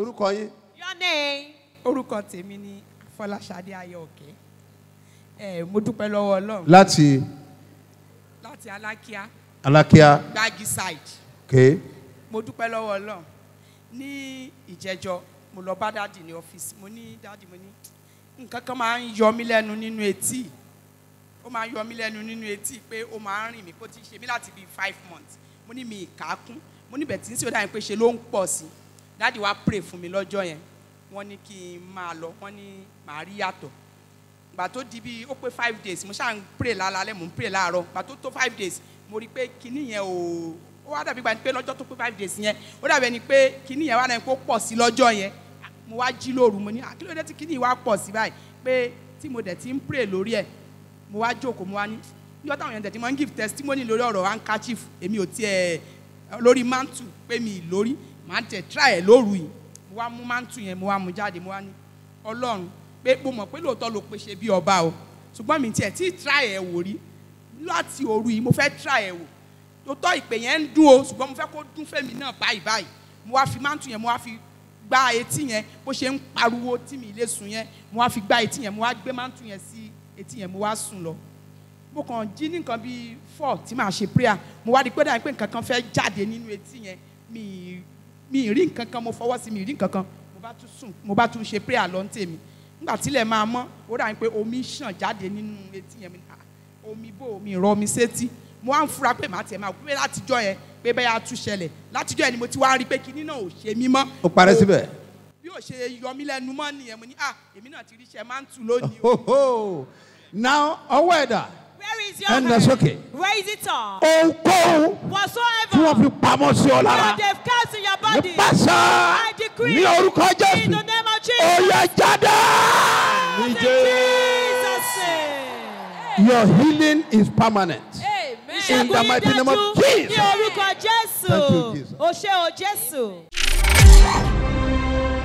orúkọ yín Your name. orúkọ tèmi ni fọláṣadé ayọ̀kẹ́ ẹ mo dúpẹ́ lọ́wọ́ ọlọ́run láti láti alákíá alákíá gbági side ké mo dúpẹ́ lọ́wọ́ ọlọ́run ní ìjẹjọ mo lọ bá dáàdì ní ọ́fíìsì mo ní dáàdì mo ní nǹkan kan máa ń yọ mí lẹ́nu nínú etí ó máa ń yọ mí lẹ́nu nínú etí pé ó máa ń rìn mí kó ti ṣe mí láti bíi five months mo ní mi ìkákún mo ní bẹ̀tí sí ó dà ní pé ṣe ló ń pọ̀ sí i dáàdì wá pray fún mi lọ́jọ́ yẹn wọ́n ní kí n máa lọ wọ́n ní màá rí yàtọ̀ gbà tó di bíi ó pé five days mo ṣáà ń pray lálálẹ́ mò ń pray láàárọ̀ gbà tó tó five days mo rí i pé kinní yẹn ò ó wá dàbí gbà ní pé lọ́jọ́ tó pé five days yẹn ó dàbí ẹni pé kinní yẹn wá náà kó pọ̀ sí lọ́jọ́ yẹn mo wá jí lóru mo ní "Ah, kí ló dé tí kinní yìí wá pọ̀ sí báyìí pé tí mo dẹ̀ ti ń pray lórí ẹ̀ mo wá jókòó mo wá ní níjọ́ táwọn yẹn tẹ̀ tí mo ń give testimony lórí ọ̀rọ̀ handkerchief èmi ò tiẹ̀ lórí mantu pé mi ì lórí màá tẹ̀ try ẹ̀ lóru yìí mo wá mú mantu yẹn mo wá mú jáde mo wá ní ọlọ́run pé mo mọ̀ pé lóòótọ́ ló pèsè bí ọba o ṣùgbọ́n mi tiẹ̀ tí try ẹ̀ wò rí láti òru yìí mo fẹ́ try ẹ̀ wò lóòótọ́ ìpè yẹn ń dún o ṣùgbọ́n mo fẹ́ kó dún fẹ́mi náà báyìí báyìí mo wá fi mantu yẹn mo wá fi gbá etí yẹn bó ṣe ń pariwo tí mi lè sùn yẹn mo wá fi gbá etí yẹn mo wá gbé mantu yẹn sí etí yẹn mo wá sùn lọ mo kàn jí ní nǹkan bíi four tí màá ṣe prayer mo wá di pé dàbí pé nǹkan kan fẹ́ jáde nínú etí yẹn mi ì- mi ì rí nǹkan kan mo fọwọ́ sí mi ì rí nǹkan kan mo bá tún sùn mo bá tún ṣe prayer lọ ní tèmi nígbà tílẹ̀ máa mọ́ ó dàbí pé omi ṣàn jáde nínú etí yẹn mo ní, "Ah, omi bò omi rọ mi sétí mo wá ń fura pé màá tiẹ̀ máa pé látijọ́ yẹn pé bẹ́ẹ̀ á tún ṣẹlẹ̀ látijọ́ yẹn ni mo ti wá rí pé kinní náà ò ṣe mí mọ́ ó parẹ́ síbẹ̀ bí ò ṣe yọ mí lẹ́nu mọ́ nìyẹn mo ní ah èmi náà ti ríṣẹ́ máa ń tù lónìí o. Hoho. now ọwọ́ ẹ̀dá Where is your Ẹnà hand? sókè. Raise it up. ohunkóhun tí wọ́n Whatsoever fi pamọ́ sí ọ lára that they've cast in your body, nípasẹ̀ I decree ní orúkọ in jésù the name of ó Jesus. yẹ jáde. In Jesus' name. your healing is permanent. Ìṣẹ́gun the yín mighty name of dájú Jesus. ní orúkọ Jésù. Thank you, Jesus. O ṣé o Jésù.